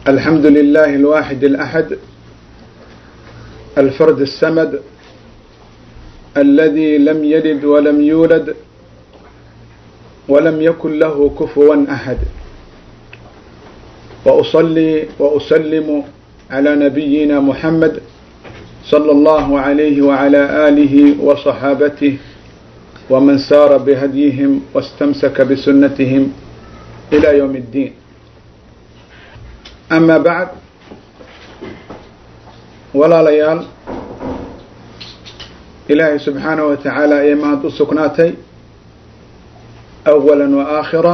الحمد لله الواحد الأحد الفرد السمد الذي لم يلد ولم يولد ولم يكن له كفوا أحد وأصلي وأسلم على نبينا محمد صلى الله عليه وعلى آله وصحابته ومن سار بهديهم واستمسك بسنتهم إلى يوم الدين أما بعد walaalayaal ilaahay subxaanaه wa tacaala ayay mahad u sugnaatay awala wa aakhira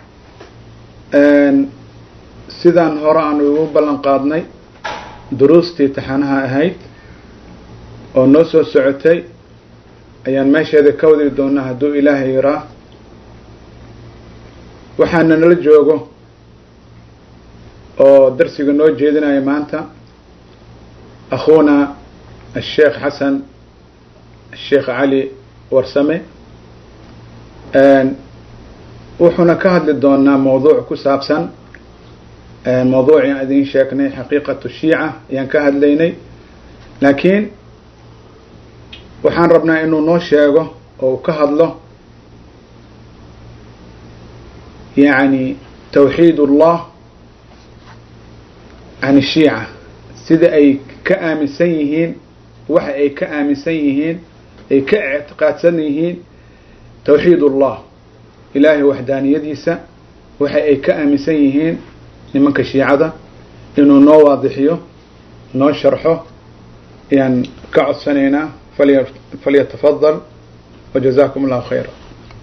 sidaan hore aanu igu ballan qaadnay duruustii taxanaha ahayd oo noo soo socotay ayaan meesheeda ka wadi doonaa hadduu ilaahay yiraa waxaana nala joogo oo darsiga noo jeedinaya maanta أخونا الشيخ حسن الشيخ علي warsame wuxuuna ka hadli doonaa mawduuc ku saabsan mawduucii aan idin sheegnay xaqiiqatu shiica ayaan ka hadlaynay laakiin waxaan rabnaa inuu noo sheego oo ka hadlo yani tawxiid ullah can shiica sida ay ka aaminsan yihiin waxa ay ka aaminsan yihiin ay ka ictiqaadsan yihiin tawxiid ullah ilaahay waxdaaniyadiisa waxa ay ka aaminsan yihiin nimanka shiicada inuu noo waadixiyo noo sharxo ayaan ka codsanaynaa falyatafadal wajazakum allahu khayra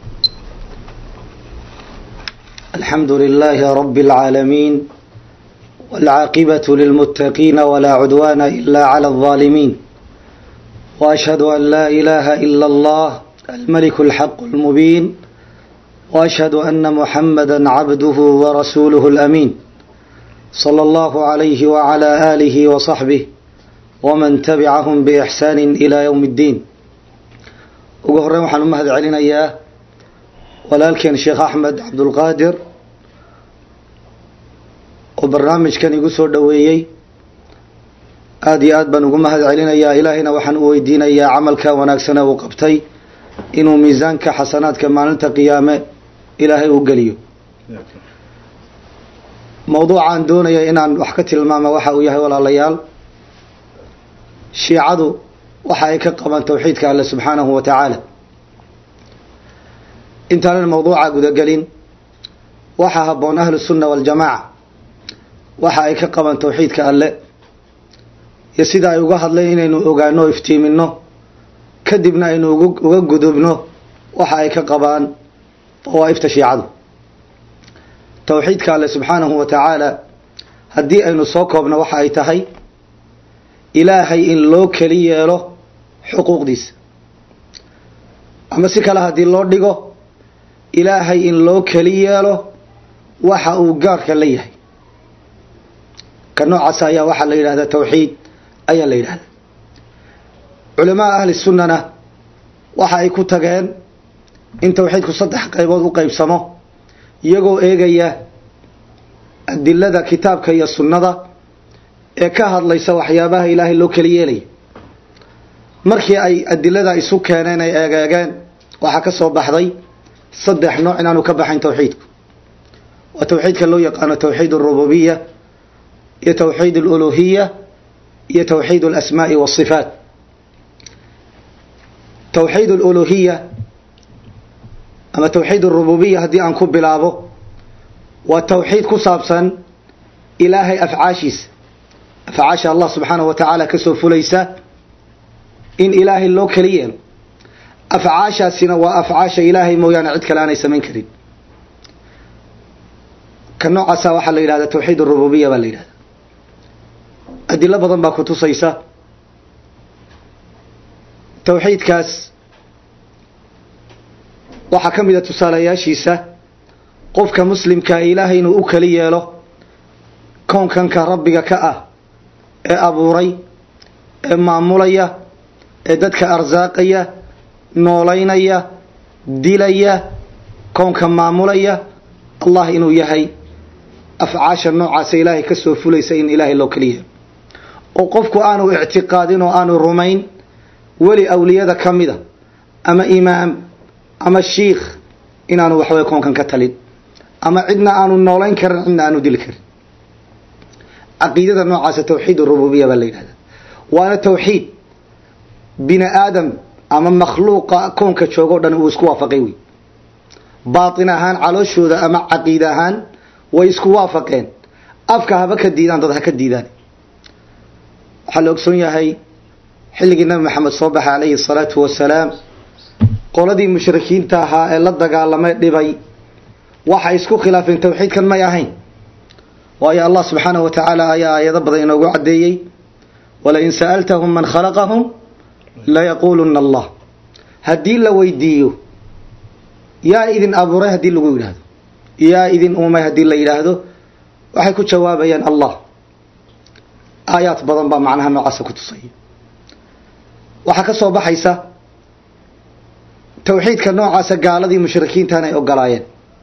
الحمد لله رب العالمين والعاقبة للمتقين ولا عدوان إلا على الظالمين وأشهد أن لا إله إلا الله الملك الحق المبين وأشهد أن محمدا عبده ورسوله الأمين صلى الله عليه وعلى آله وصحبه ومن تبعهم بإحسان إلى يوم الدين وقهرين وحن مهد علينا إياه ولكن شيخ أحمد عبد القادر oo barnaamijkan igu soo dhoweeyey aada iyo aad baan ugu mahad celinayaa ilaahayna waxaan u weydiinayaa camalka wanaagsane uu qabtay inuu miisaanka xasanaadka maalinta qiyaame ilaahay u geliyo mawduucaan doonaya inaan wax ka tilmaama waxa uu yahay walaalayaal shiicadu waxa ay ka qabaan tawxiidka alle subxaanahu wa tacaala intaanan mawduuca gudagelin waxaa habboon ahlu sunna waljamaaca waxa ay ka qabaan tawxiidka alle iyo sida ay uga hadleen inaynu ogaano o iftiimino kadibna aynu uga gudubno waxa ay ka qabaan dawaa'ifta shiicadu tawxiidka alle subxaanahu wa tacaala haddii aynu soo koobno waxa ay tahay ilaahay in loo keli yeelo xuquuqdiisa ama si kale haddii loo dhigo ilaahay in loo keli yeelo waxa uu gaarka la yahay ka noocaas ayaa waxaa la yidhahdaa tawxiid ayaa la yidhahdaa culamaa ahli sunnana waxa ay ku tageen in tawxiidku saddex qaybood u qaybsamo iyagoo eegaya adilada kitaabka iyo sunnada ee ka hadlaysa waxyaabaha ilaahay loo keli yeelaya markii ay adilada isu keeneen ay eegeegeen waxaa ka soo baxday saddex nooc inaanu ka baxayn tawxiidku waa tawxiidka loo yaqaano tawxiid arububiya iyo tawxiid aluluhiya iyo tawxiid alasmaai waasifaat tawxiid aluluhiya ama tawxiid arububiya haddii aan ku bilaabo waa tawxiid ku saabsan ilaahay afcaashiisa afcaasha allah subxaanahu wa tacaala kasoo fulaysa in ilaahay loo keli yeelo afcaashaasina waa afcaasha ilaahay mooyaane cid kale aanay samayn karin ka noocaasa waxaa la yidhahdaa tawxiid arububiya baa la yidhahda adilo badan baa ku tusaysa tawxiidkaas waxaa ka mid a tusaalayaashiisa qofka muslimkaa ilaahay inuu u keli yeelo kownkanka rabbiga ka ah ee abuuray ee maamulaya ee dadka arsaaqaya noolaynaya dilaya kownka maamulaya allah inuu yahay afcaasha noocaasa ilaahay ka soo fulaysa in ilaahay loo keliya oo qofku aanu ictiqaadin oo aanu rumayn weli awliyada ka mida ama imaam ama shiikh inaanu waxway koonkan ka talin ama cidna aanu noolayn karin cidna aanu dili karin caqiidada noocaasa tawxiid rububiya baa la yidhahda waana tawxiid bini aadam ama makhluuqa koonka joogoo dhan uu isku waafaqay wey baatin ahaan calooshooda ama caqiid ahaan way isku waafaqeen afka haba ka diidaan dad ha ka diidaan waxaa la ogsoon yahay xilligii nabi maxamed soo baxay calayhi salaatu wasalaam qoladii mushrikiinta ahaa ee la dagaalamay dhibay waxay isku khilaafeen tawxiidkan may ahayn waayo allah subxaanahu wa tacaala ayaa aayado badan inoogu caddeeyey walain sa'altahum man khalaqahum layaquuluna allah haddii la weydiiyo yaa idin abuuray haddii lagu yidhaahdo yaa idin uumay haddii la yidhaahdo waxay ku jawaabayaan allah aayaad badan baa macnaha noocaasa ku tusaya waxaa ka soo baxaysa tawxiidka noocaasa gaaladii mushrikiintan ay ogolaayeen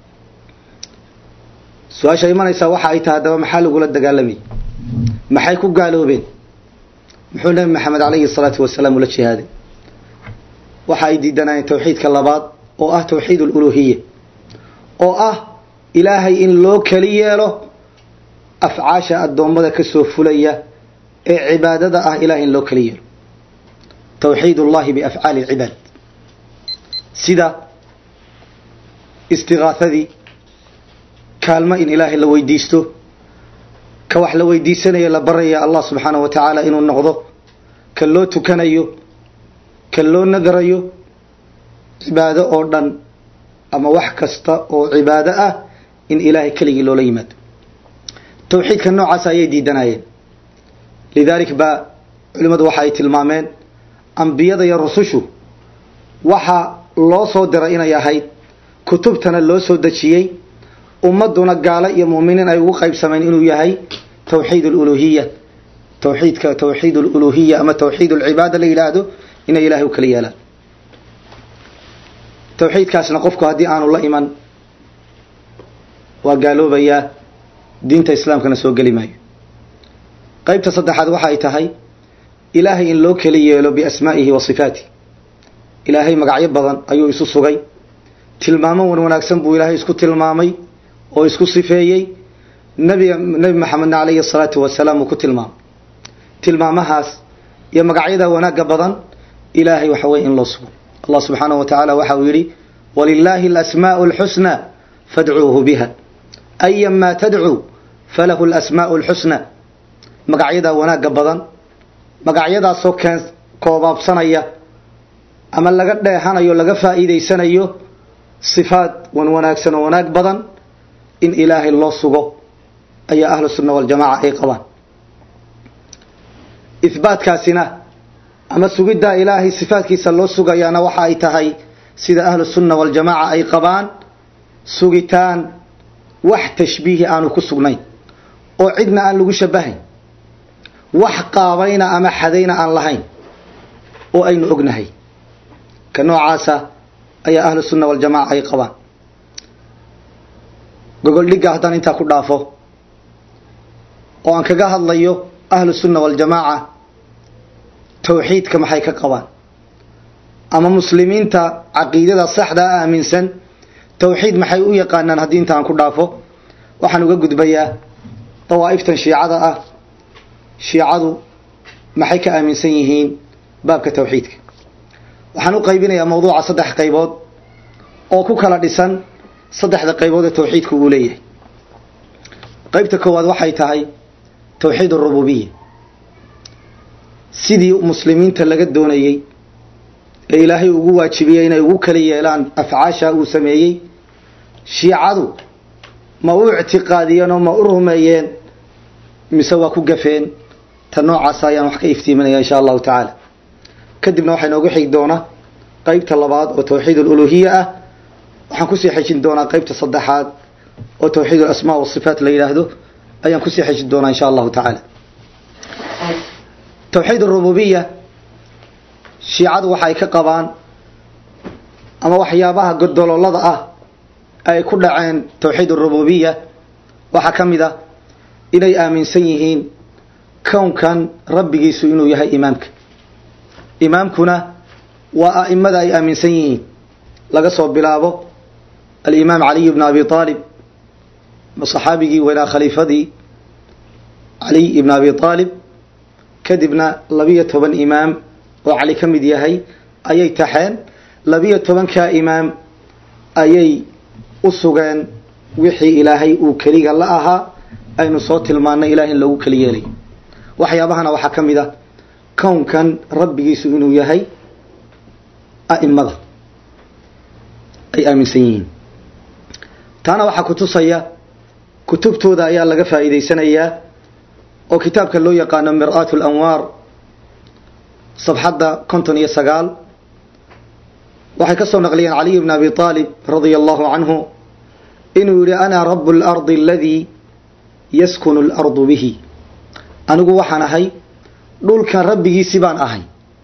su-aasha imanaysaa waxa ay tahay haddaba maxaa lagula dagaalamayay maxay ku gaaloobeen muxuu nabi maxamed calayhi salaatu wasalaam ula jihaaday waxa ay diidanayeen tawxiidka labaad oo ah tawxiid aluluhiya oo ah ilaahay in loo keli yeelo afcaasha addoommada ka soo fulaya ee cibaadada ah ilahay in loo keli yeelo tawxiid ullahi biafcaali alcibaad sida istigaahadii kaalmo in ilaahay la weydiisto ka wax la weydiisanayo la baraya allah subxaanahu wa tacaala inuu noqdo ka loo tukanayo ka loo nadarayo cibaado oo dhan ama wax kasta oo cibaado ah in ilaahay keligii loola yimaado tawxiidka noocaas ayay diidanayeen lidaalik baa culimmadu waxa ay tilmaameen ambiyada iyo rusushu waxa loo soo diray inay ahayd kutubtana loo soo dejiyey ummaduna gaalo iyo muuminiin ay ugu qaybsameen inuu yahay tawxiid aluluhiya tawxiidka tawxiid aluluhiya ama tawxiid alcibaada la yidhaahdo inay ilahay u kala yeelaan tawxiidkaasna qofku haddii aanu la iman waa gaaloobayaa diinta islaamkana soo geli maayo qaybta saddexaad waxa ay tahay ilaahay in loo keli yeelo biasmaa'ihi wa sifaatih ilaahay magacyo badan ayuu isu sugay tilmaamo wan wanaagsan buu ilaahay isku tilmaamay oo isku sifeeyey nabiga nebi maxamedna calayhi salaatu wasalaam uu ku tilmaamay tilmaamahaas iyo magacyada wanaagga badan ilaahay waxa weye in loo sugo allah subxaanahu wa tacaala waxa uu yidhi walilaahi alasmaa'u alxusna fadcuuhu biha ayan maa tadcuu falahu alasmaa'u alxusna magacyada wanaagga badan magacyadaasoo keen koobaabsanaya ama laga dheehanayo laga faa'iidaysanayo sifaad wan wanaagsan oo wanaag badan in ilaahay loo sugo ayaa ahlu sunna waljamaca ay qabaan ihbaatkaasina ama sugiddaa ilaahay sifaadkiisa loo sugayaana waxa ay tahay sida ahlu sunna waljamaca ay qabaan sugitaan wax tashbiihi aanu ku sugnayn oo cidna aan lagu shabahayn wax qaabayna ama xadayna aan lahayn oo aynu ognahay ka noocaasa ayaa ahlu sunna waljamaca ay qabaan gogol dhigga haddaan intaa ku dhaafo oo aan kaga hadlayo ahlu sunna waljamaaca tawxiidka maxay ka qabaan ama muslimiinta caqiidada saxdaa aaminsan tawxiid maxay u yaqaanaan haddii inta aan ku dhaafo waxaan uga gudbayaa dawaa'iftan shiicada ah shiicadu maxay ka aaminsan yihiin baabka tawxiidka waxaan u qaybinayaa mawduuca saddex qaybood oo ku kala dhisan saddexda qaybood ee tawxiidku uu leeyahay qaybta koowaad waxay tahay tawxiid arububiya sidii muslimiinta laga doonayey ee ilaahay ugu waajibiyey inay ugu kala yeelaan afcaasha uu sameeyey shiicadu ma u ictiqaadiyeen oo ma u rumeeyeen mise waa ku gafeen ta noocaas ayaan wax ka iftiiminaya insha allahu tacaala kadibna waxaa inoogu xigi doonaa qaybta labaad oo tawxiid aluluhiya ah waxaan kusii xejin doonaa qaybta saddexaad oo tawxiid alasmaa wasifaat la yidhaahdo ayaan kusii xejin doonaa insha allahu tacaala tawxiid arububiya shiicadu waxay ka qabaan ama waxyaabaha godololada ah ay ku dhaceen tawxiid arububiya waxaa ka mid ah inay aaminsan yihiin kownkan rabbigiisu inuu yahay imaamka imaamkuna waa a'imada ay aaminsan yihiin laga soo bilaabo alimaam caliy bn abi aalib saxaabigii weynaa khaliifadii caliy ibn abi aalib kadibna labiyo toban imaam oo cali ka mid yahay ayay taxeen labiyo tobankaa imaam ayay u sugeen wixii ilaahay uu keliga la ahaa aynu soo tilmaannay ilaah in loogu keli yeelay waxyaabahana waxaa ka mid ah kownkan rabbigiisu inuu yahay a'imada ay aaminsan yihiin taana waxaa kutusaya kutubtooda ayaa laga faa'iidaysanayaa oo kitaabka loo yaqaano mir'aat lanwaar sabxadda konton iyo sagaal waxay ka soo naqliyeen caliy bn abi aalib radia allahu canhu inuu yihi ana rabu lardi aladii yaskunu lardu bihi anigu waxaan ahay dhulkan rabbigiisi baan ahay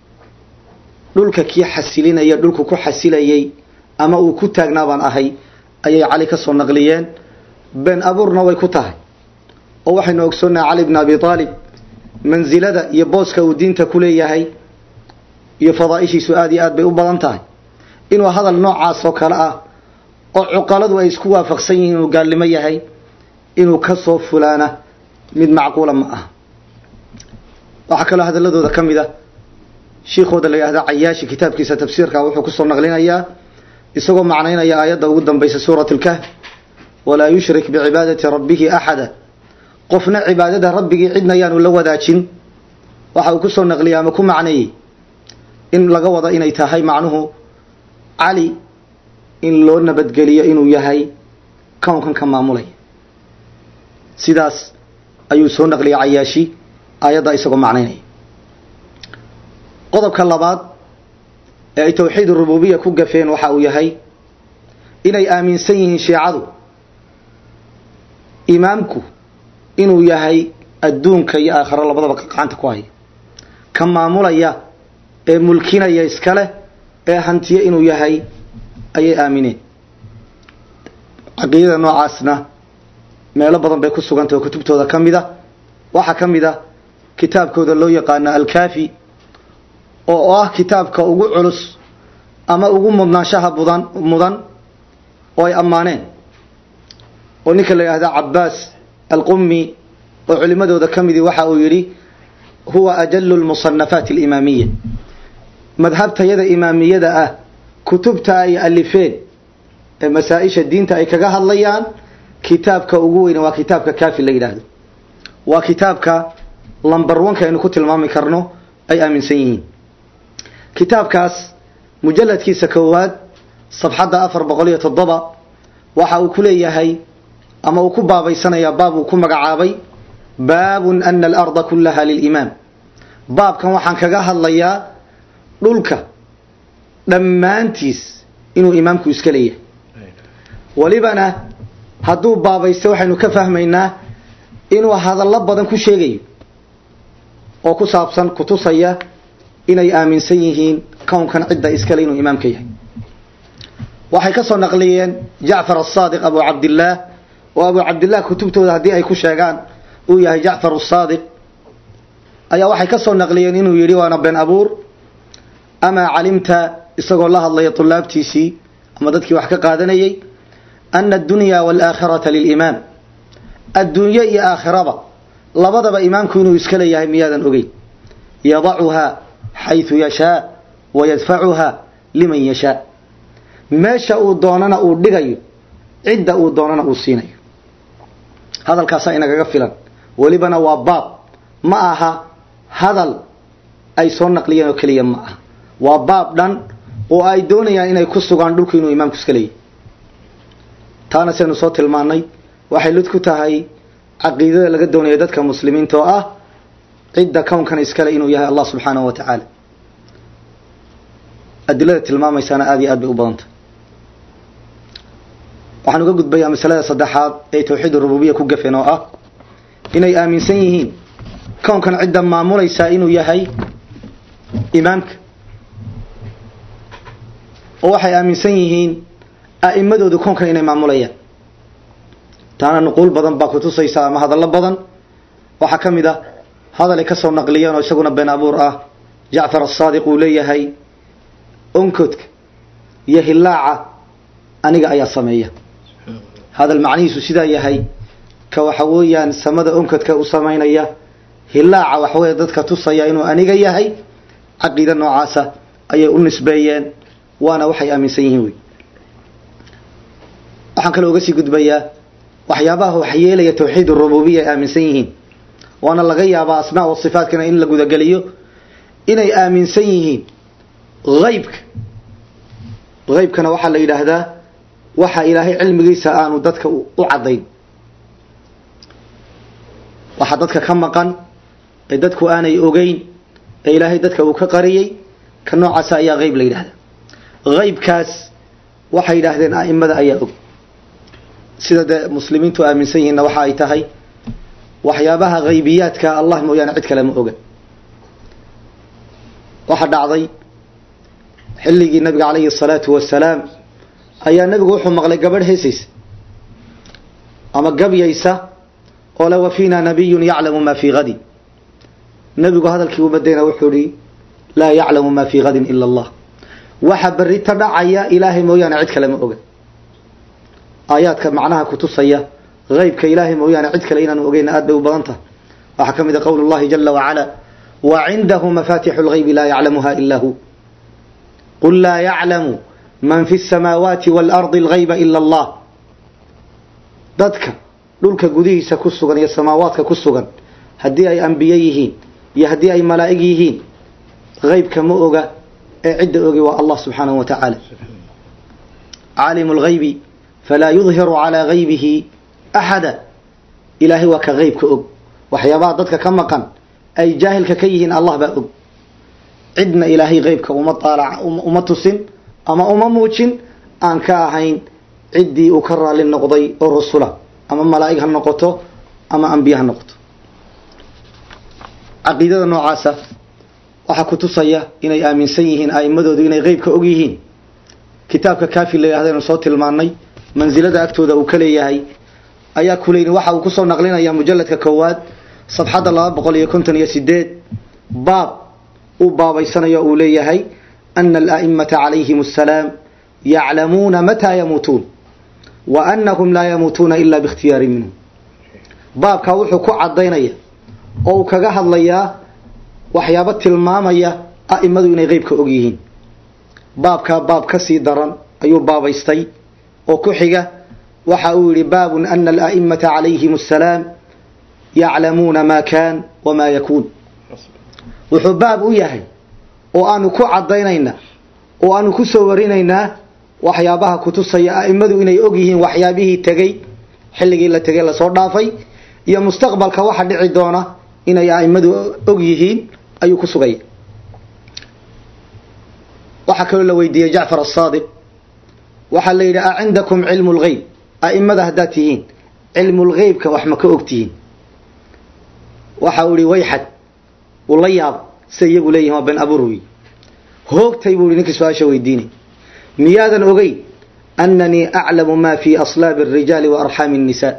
dhulka kii xasilinaya dhulku ku xasilayay ama uu ku taagnaa baan ahay ayay cali ka soo naqliyeen been abuurna way ku tahay oo waxaynu ogsoonnahay cali bn abi aalib mansilada iyo booska uu diinta ku leeyahay iyo fadaaishiisu aad iyo aad bay u badan tahay inuu hadal noocaas oo kale ah oo cuqaladu ay isku waafaqsan yihiin inuu gaalnimo yahay inuu ka soo fulaana mid macquula ma aha waxaa kaloo hadaladooda ka mid a shiikhooda la yidhahda cayaashi kitaabkiisa tafsiirka wuxuu kusoo naqlinayaa isagoo macnaynaya aayadda ugu dambaysa suurat lkahf walaa yushrik bicibaadati rabbihi axada qofna cibaadada rabbigii cidna yaanu la wadaajin waxa uu kusoo naqliyay ama ku macneeyey in laga wado inay tahay macnuhu cali in loo nabadgeliyo inuu yahay kownkan ka maamulaya sidaas ayuu soo naqliyay cayaashi aayadda isagoo macnaynaya qodobka labaad ee ay tawxiid rububiya ku gafeen waxa uu yahay inay aaminsan yihiin shiicadu imaamku inuu yahay adduunka iyo aakhiro labadaba gacanta ku haya ka maamulaya ee mulkinaya iskale ee hantiye inuu yahay ayay aamineen caqiidada noocaasna meelo badan bay ku sugantah oo kutubtooda ka mid a waxaa ka mid a kitaabkooda loo yaqaano alkaafi oo ah kitaabka ugu culus ama ugu mudnaanshaha budan mudan oo ay ammaaneen oo ninka la yidhahda cabaas alqumi oo culimadooda ka midii waxa uu yidhi huwa ajalu lmusanafaat alimaamiya madhabtayada imaamiyada ah kutubta ay alifeen ee masaa-isha diinta ay kaga hadlayaan kitaabka ugu weyne waa kitaabka kaafi la yidhaahdo waa kitaabka lambar wanka aynu ku tilmaami karno ay aaminsan yihiin kitaabkaas mujaladkiisa koowaad sabxadda afar boqol iyo toddoba waxa uu ku leeyahay ama uu ku baabaysanayaa baab uu ku magacaabay baabun ana alarda kullaha lilimaam baabkan waxaan kaga hadlayaa dhulka dhammaantiis inuu imaamku iska leeyahay welibana hadduu baabaysta waxaynu ka fahmaynaa inuu hadallo badan ku sheegayo oo ku saabsan kutusaya inay aaminsan yihiin kownkan cidda iskale inuu imaamka yahay waxay ka soo naqliyeen jacfar asaadiq abu cabdillaah oo abu cabdillaah kutubtooda haddii ay ku sheegaan uu yahay jacfar asaadiq ayaa waxay ka soo naqliyeen inuu yidhi waana been abuur amaa calimta isagoo la hadlaya tulaabtiisii ama dadkii wax ka qaadanayay ana addunya waalaakhirata lilimaam adduunye iyo aakhiraba labadaba imaamku inuu iska leeyahay miyaadan ogeyn yadacuhaa xayثu yashaa wayadfacuhaa liman yashaa meesha uu doonana uu dhigayo cidda uu doonana uu siinayo hadalkaasaa inagaga filan welibana waa baab ma aha hadal ay soo naqliyeen oo keliya ma aha waa baab dhan oo ay doonayaan inay ku sugaan dhulku inuu imaamku iska leeyahy taana saynu soo tilmaannay waxay lid ku tahay caqiidada laga doonaya dadka muslimiinta oo ah cidda kownkan iskale inuu yahay allah subxaanahu wa tacaala adilada tilmaamaysaana aada iyo aad bay u badanta waxaan uga gudbayaa masalada saddexaad ee tawxiid rububiya ku gafeen oo ah inay aaminsan yihiin kownkan cidda maamulaysaa inuu yahay imaamka oo waxay aaminsan yihiin a'imadoodu kownkan inay maamulayaan taana nuquul badan baa kutusaysa ama hadallo badan waxaa ka mid ah hadalay ka soo naqliyeen oo isaguna been abuur ah jacfar asaadiq uu leeyahay onkodka iyo hilaaca aniga ayaa sameeya hadal macnihiisu sidaa yahay ka waxa weeyaan samada onkodka u samaynaya hilaaca waxaweye dadka tusaya inuu aniga yahay caqiida noocaasa ayay u nisbeeyeen waana waxay aaminsan yihiin wey waxaan kaloo uga sii gudbayaa waxyaabaha waxyeelaya tawxiid rububiya ay aaminsan yihiin waana laga yaabaa asmaa wa sifaatkana in la gudageliyo inay aaminsan yihiin haybka haybkana waxaa la yidhaahdaa waxa ilaahay cilmigiisa aanu dadka u caddayn waxaa dadka ka maqan ee dadku aanay ogeyn ee ilaahay dadka uu ka qariyey ka noocaasa ayaa hayb la yidhahdaa haybkaas waxay yidhaahdeen a'imada ayaa og sida dee muslimiintu aaminsan yihiinna waxa ay tahay waxyaabaha haybiyaadka allah mooyaane cid kale ma oga waxaa dhacday xilligii nabiga calayhi asalaatu wasalaam ayaa nabigu wuxuu maqlay gabadh heesaysa ama gabyaysa oo le wa fiina nabiyun yaclamu ma fii hadin nabigu hadalkii umadayna wuxuu ihi laa yaclamu ma fii hadin ila allah waxa berita dhacaya ilaahay mooyaane cid kale ma oga aayaadka macnaha kutusaya haybka ilaahay mooyaane cid kale inaanu ogeyna aad bay u badan tahay waxaa ka mid a qowl llahi jala wacala wa cindahu mafatixu lgaybi laa yaclamuha ila hu qul laa yaclamu man fi samaawaati waalardi algayba ila allah dadka dhulka gudihiisa ku sugan iyo samaawaadka ku sugan haddii ay ambiye yihiin iyo haddii ay malaa'ig yihiin haybka ma oga ee cidda ogi waa allah subxaanahu wa tacaala caalimu lgaybi falaa yudhiru calaa gaybihi axada ilaahay waa ka haybka og waxyaabaha dadka ka maqan ay jaahilka ka yihiin allah baa og cidna ilaahay haybka uma aalac uma tusin ama uma muujin aan ka ahayn ciddii uu ka raali noqday oo rusula ama malaa'ig ha noqoto ama ambiye ha noqoto caqiidada noocaasa waxaa kutusaya inay aaminsan yihiin a'immadoodu inay haybka og yihiin kitaabka kafi la yidhahdaynu soo tilmaannay mansilada agtooda uu ka leeyahay ayaa kuleyni waxa uu kusoo naqlinaya mujalladka koowaad safxadda laba boqol iyo konton iyo sideed baab uu baabaysanayo uu leeyahay ana ala'imata calayhim assalaam yaclamuuna mataa yamuutuun wa anahum laa yamuutuuna ila biikhtiyaari minhum baabkaa wuxuu ku cadaynaya oo uu kaga hadlayaa waxyaabo tilmaamaya a'imadu inay qeybka og yihiin baabkaa baab ka sii daran ayuu baabaystay oo ku xiga waxa uu yihi baabun ana ala'imata calayhim assalaam yaclamuuna maa kaan wamaa yakuun wuxuu baab u yahay oo aanu ku cadaynaynaa oo aanu ku soo warinaynaa waxyaabaha kutusaya a'immadu inay og yihiin waxyaabihii tegey xilligii la tegey lasoo dhaafay iyo mustaqbalka waxa dhici doona inay a'immadu og yihiin ayuu ku sugaya waxaa kaloo la weydiiyey jacfar asaadiq waxaa la yidhi a cindakum cilmu lgeyb a'immada haddaad tihiin cilmu lgeybka wax ma ka og tihiin waxa uu ihi wayxad uu la yaab sida iyagu leeyihin waa ben abuur wey hoogtay buu ihi ninkii su-aasha weydiinay miyaadan ogeyn annanii aclamu ma fi aslaabi الrijaali wa arxaami الnisaa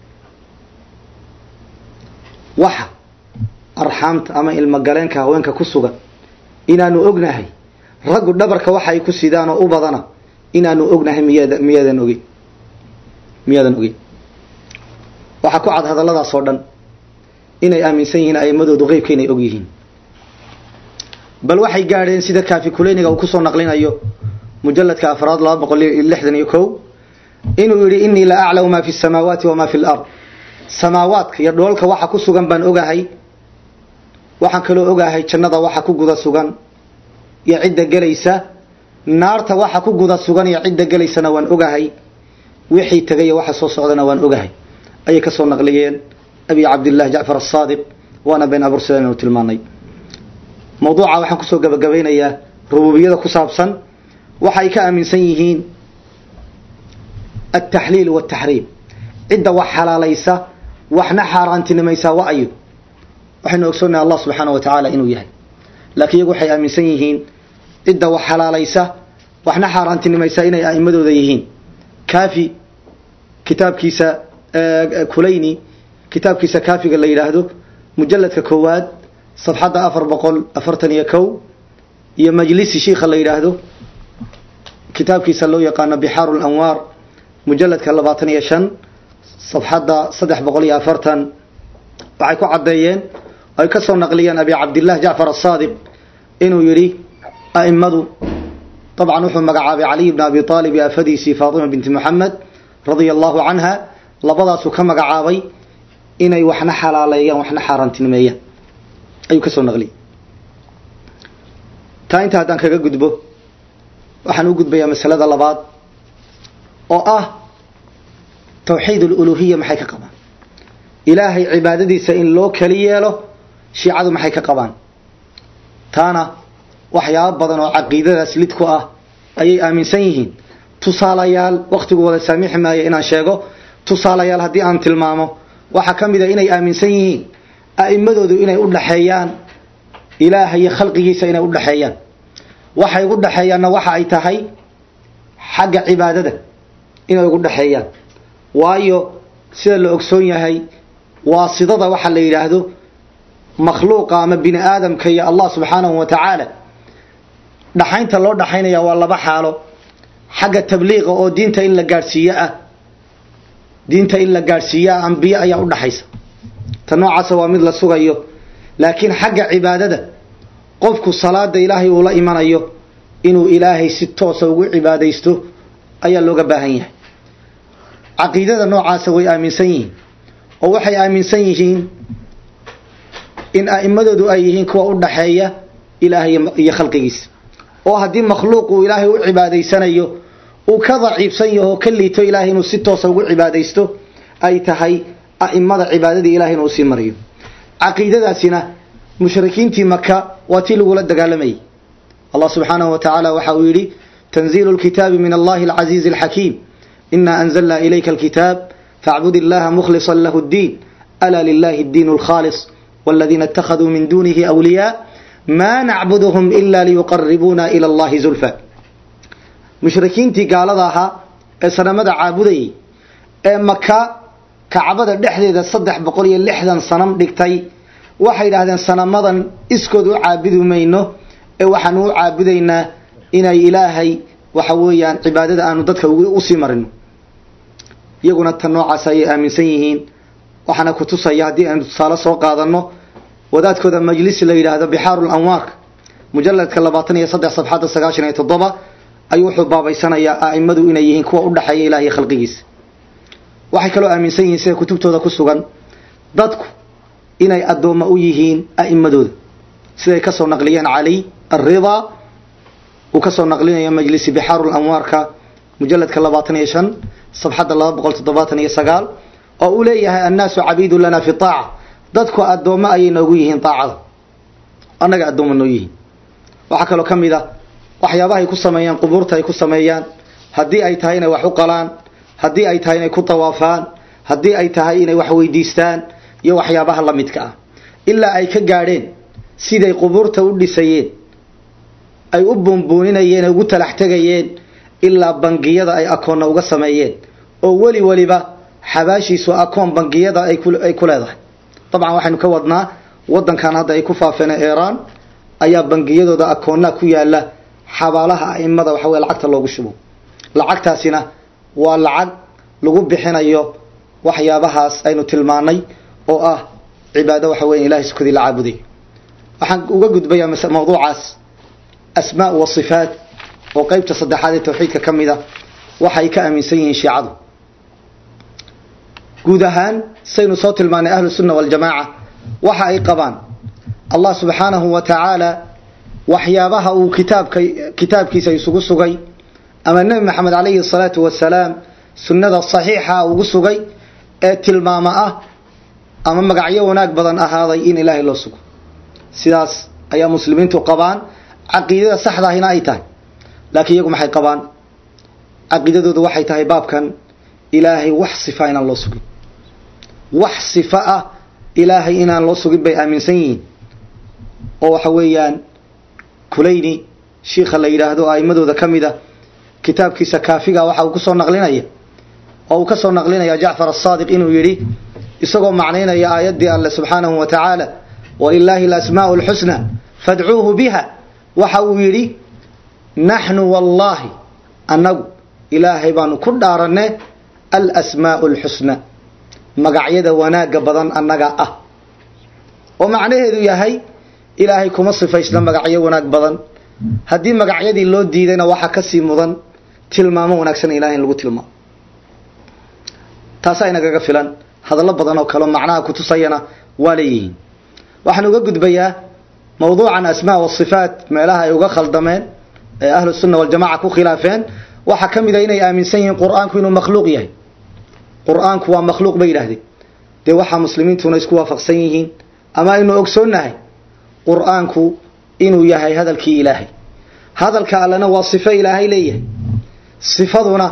waxa arxaamta ama ilmogaleenka haweenka ku sugan inaanu ognahay raggu dhabarka waxa ay ku sidaan oo u badana inaanu ognahay miyaad miyaadan ogeyn miyaadan ogeyn waxaa ku cad hadalladaas oo dhan inay aaminsan yihiin a'immadoodu qeybka inay og yihiin bal waxay gaadheen sida kaafi kuleyniga uu kusoo naqlinayo mujaladka afraad laba boqol iyo lixdan iyo kow inuu yihi inii la aclamu ma fi samaawaati wama fi lard samaawaadka iyo dhoolka waxa ku sugan baan ogahay waxaan kaloo ogahay jannada waxa ku guda sugan iyo cidda gelaysa naarta waxa ku guda sugan iyo cidda gelaysana waan ogahay wixii tegaya waxa soo socdana waan ogahay ayay kasoo naqliyeen abi cabdillahi jacfar asaadiq waana been abuur sidaan inu tilmaanay mawduuca waxaan kusoo gabagabaynayaa rububiyada ku saabsan waxa ay ka aaminsan yihiin altaxliil waaltaxriim cidda wax xalaalaysa waxna xaaraantinimaysaa wa ayo waxaynu ogsoonnahay allah subxaana wa tacaala inuu yahay laakiin iyagu waxay aaminsan yihiin cidda wax xalaalaysa waxna xaaraantinimaysaa inay a'immadooda yihiin kaafi kitaabkiisa kulayni kitaabkiisa kaafiga la yidhaahdo mujaladka koowaad safxadda afar boqol afartan iyo kow iyo majlisi shiikha la yidhaahdo kitaabkiisa loo yaqaano bixaaru lanwaar mujaladka labaatan iyo shan safxadda saddex boqol iyo afartan waxay ku caddeeyeen ay ka soo naqliyeen abi cabdillah jacfar asaadiq inuu yidhi a'immadu dabcan wuxuu magacaabay caliy bn abi aalib iyo afadiisii faatima binti moxamed radia allahu canha labadaasuu ka magacaabay inay waxna xalaaleeyaan waxna xaaraantinimeeyaan ayuu ka soo naqliyey taa inta haddaan kaga gudbo waxaan u gudbayaa masalada labaad oo ah tawxiid aluluhiya maxay ka qabaan ilaahay cibaadadiisa in loo keli yeelo shiicadu maxay ka qabaan taana waxyaabo badan oo caqiidadaas lid ku ah ayay aaminsan yihiin tusaalayaal wakhtigu wada saamixi maayo inaan sheego tusaalayaal haddii aan tilmaamo waxaa ka mid a inay aaminsan yihiin a'immadoodu inay u dhaxeeyaan ilaaha iyo khalqigiisa inay u dhaxeeyaan waxay ugu dhaxeeyaanna waxa ay tahay xagga cibaadada inay ugu dhaxeeyaan waayo sida la ogsoon yahay waasidada waxa la yidhaahdo makhluuqa ama bini aadamka iyo allah subxaanahu wa tacaala dhaxaynta loo dhaxaynaya waa laba xaalo xagga tabliiqa oo diinta in la gaadhsiiyo ah diinta in la gaadhsiiyo ah ambiye ayaa u dhaxaysa ta noocaasa waa mid la sugayo laakiin xagga cibaadada qofku salaada ilaahay uu la imanayo inuu ilaahay si toosa ugu cibaadaysto ayaa looga baahan yahay caqiidada noocaasa way aaminsan yihiin oo waxay aaminsan yihiin in a'immadoodu ay yihiin kuwa u dhaxeeya ilaahay iyo khalqigiisa oo haddii makhluuq uu ilaahay u cibaadaysanayo uu ka daciifsan yaho ka liito ilaahay inuu si toosa ugu cibaadaysto ay tahay a'immada cibaadadii ilahay inuu sii mariyo caqiidadaasina mushrikiintii maka waa tii lagula dagaalamayay allah subxaanahu wa tacaala waxa uu yidhi tanziilu lkitaabi min allahi alcasiizi alxakiim ina anzalna ilayka alkitaab facbud illaha mukhlisa lahu ddiin ala lilahi addiin alkhaalis والذين اتخذوا من دونه أولياء ما نعبدهم إلا ليقربونا إلى الله زلفى مشركينتي قال ذاها سنمد عابدي مكة كعبد dhexdeeda saddex boqol iyo lixdan sanam dhigtay waxay yidhaahdeen sanamadan iskood u caabudi mayno ee waxaan u caabudaynaa inay ilaahay waxa weeyaan cibaadada aanu dadka usii marino iyaguna tan noocaas ayay aaminsan yihiin waxaana ku tusaya haddii aynu tusaale soo qaadano wadaadkooda majlis la yidhaahdo bixaaru lanwaar mujaladka labaatan iyo saddex sabxadda sagaashan iyo toddoba ayuu wuxuu baabaysanayaa a'immadu inay yihiin kuwa u dhaxeeya ilaah iyo khalqigiisa waxay kaloo aaminsan yihiin sida kutubtooda ku sugan dadku inay addoommo u yihiin a'immadooda siday ka soo naqliyeen cali alridaa uu ka soo naqlinayo majlisi bixaaru lanwaarka mujaladka labaatan iyo shan sabxadda laba boqol toddobaatan iyo sagaal oo uu leeyahay annaasu cabiidu lana fi aaca dadku addoommo ayay noogu yihiin aacada annaga addoommo noo yihiin waxaa kaloo ka mid a waxyaabahay ku sameeyaan qubuurta ay ku sameeyaan haddii ay tahay inay wax u qalaan haddii ay tahay inay ku tawaafaan haddii ay tahay inay wax weydiistaan iyo waxyaabaha la midka ah ilaa ay ka gaadheen siday qubuurta u dhisayeen ay u buunbuuninayeen ugu talax tegayeen ilaa bangiyada ay akoonna uga sameeyeen oo weli weliba xabaashiisu akoon bangiyada ay ku leedahay dabcan waxaynu ka wadnaa wadankan hadda ay ku faafeen iiraan ayaa bangiyadooda akoonnaa ku yaala xabaalaha a'immada waxa weye lacagta loogu shubo lacagtaasina waa lacag lagu bixinayo waxyaabahaas aynu tilmaanay oo ah cibaado waxa weya ilahay sukadii la caabuday waxaan uga gudbayaa mawduucaas asmaa wa sifaat oo qeybta saddexaad ee tawxiidka ka mid a waxay ka aaminsan yihiin shiicadu guud ahaan saynu soo tilmaanay ahlu sunna waljamaaca waxa ay qabaan allah subxaanahu wa tacaala waxyaabaha uu kitaabka kitaabkiisa isugu sugay ama nebi maxamed calayhi salaatu wasalaam sunnada saxiixa ugu sugay ee tilmaamo ah ama magacyo wanaag badan ahaaday in ilaahay loo sugo sidaas ayaa muslimiintu qabaan caqiidada saxdaahina ay tahay laakiin iyagu maxay qabaan caqiidadoodu waxay tahay baabkan ilaahay wax sifa inaan loo sugin wax sifa ah ilaahay inaan loo sugin bay aaminsan yihiin oo waxa weeyaan kulayni shiikha la yidhaahdo a'immadooda ka mid a kitaabkiisa kaafiga waxa uu kusoo naqlinaya oo uu ka soo naqlinaya jacfar asaadiq inuu yidhi isagoo macnaynaya aayaddii alle subxaanahu wa tacaala walilaahi alasmaa'u alxusna fadcuuhu biha waxa uu yidhi naxnu wallaahi annagu ilaahay baanu ku dhaaranne alasmaa'u alxusna magacyada wanaagga badan annaga ah oo macnaheedu yahay ilaahay kuma sifaysna magacyo wanaag badan haddii magacyadii loo diidayna waxaa kasii mudan tilmaamo wanaagsan ilahay in lagu tilmaamo taasaa inagaga filan hadallo badan oo kaleo macnaha kutusayana waa leeyihiin waxaan uga gudbayaa mawduucan asmaa wasifaat meelaha ay uga khaldameen ee ahlu sunna waljamaca ku khilaafeen waxaa ka mid a inay aaminsan yihiin qur-aanku inuu makhluuq yahay qur-aanku waa makhluuq bay yidhaahdeen dee waxaa muslimiintuna isku waafaqsan yihiin ama aynu ogsoonnahay qur-aanku inuu yahay hadalkii ilaahay hadalka allena waa sifo ilaahay leeyahay sifaduna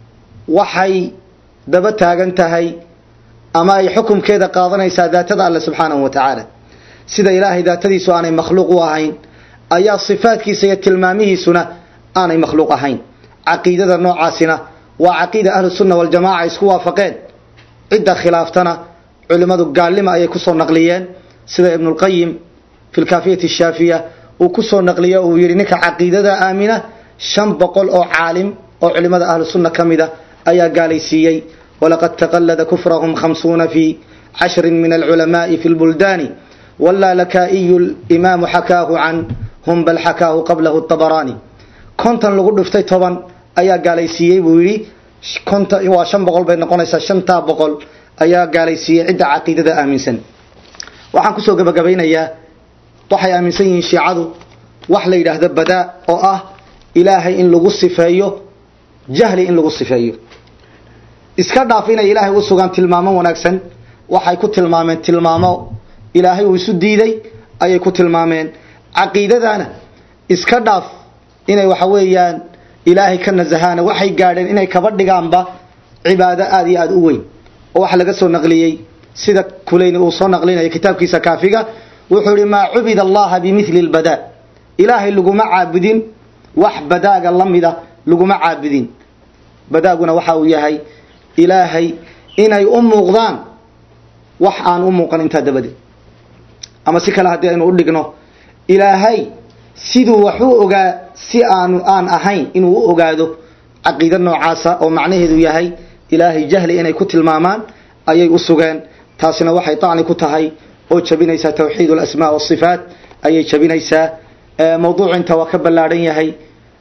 waxay daba taagan tahay ama ay xukumkeeda qaadanaysaa daatada alle subxaanahu wa tacaala sida ilaahay daatadiisu aanay makhluuq u ahayn ayaa sifaadkiisa iyo tilmaamihiisuna aanay makhluuq ahayn caqiidada noocaasina waa caqiida ahlu sunna waljamaca ay isku waafaqeen cidda khilaaftana culimmadu gaalnima ayay kusoo naqliyeen sida ibnulqayim fi lkaafiyati shaafiya uu kusoo naqliyo uu yidhi ninka caqiidada aamina shan boqol oo caalim oo culimmada ahlu sunna ka mida ayaa gaalaysiiyey walaqad taqallada kufrahum khamsuuna fi cashrin min alculamaai fi lbuldaani walaa lakaa'iyu limaamu xakaahu canhum bal xakaahu qablahu tabaraani kontan lagu dhiftay toban ayaa gaalaysiiyey buu yidhi konta waa shan boqol bay noqonaysaa shantaa boqol ayaa gaalaysiiyey cidda caqiidada aaminsan waxaan kusoo gabagabaynayaa waxay aaminsan yihiin shiicadu wax la yidhaahdo badaa oo ah ilaahay in lagu sifeeyo jahli in lagu sifeeyo iska dhaaf inay ilaahay u sugaan tilmaamo wanaagsan waxay ku tilmaameen tilmaamo ilaahay uu isu diiday ayay ku tilmaameen caqiidadana iska dhaaf inay waxa weeyaan ilaahay ka nasahaana waxay gaadheen inay kaba dhigaanba cibaado aada iyo aada u weyn oo waxa laga soo naqliyey sida kulayni uu soo naqlinaya kitaabkiisa kaafiga wuxuu ihi maa cubida allaha bimili lbadaa ilaahay laguma caabudin wax badaaga la mida laguma caabudin badaaguna waxa uu yahay ilaahay inay u muuqdaan wax aan u muuqan intaa dabadeed ama si kale haddii aynu u dhigno ilaahay siduu wax u ogaa si aanu aan ahayn inuu u ogaado caqiida noocaasa oo macnaheedu yahay ilaahay jahli inay ku tilmaamaan ayay u sugeen taasina waxay tacni ku tahay oo jabinaysaa tawxiid alasmaa wasifaat ayay jabinaysaa mawduucu inta waa ka ballaadhan yahay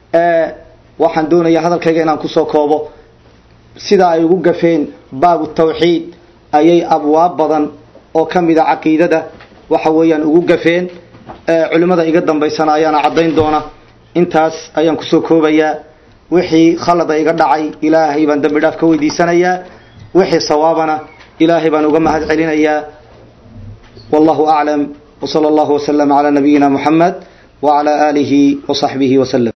waxaan doonayaa hadalkayga inaan kusoo koobo sida ay ugu gafeen baabu tawxiid ayay abwaab badan oo ka mida caqiidada waxa weeyaan ugu gafeen culimmada iga dambaysana ayaana caddayn doona intaas ayaan kusoo koobayaa wixii khalada iga dhacay ilaahay baan dambi dhaaf ka weydiisanayaa wixii sawaabana ilaahay baan uga mahad celinayaa wallahu aclam wsala allahu waslama calaa nabiyina muxamed wacala aalihi wasaxbihi waslem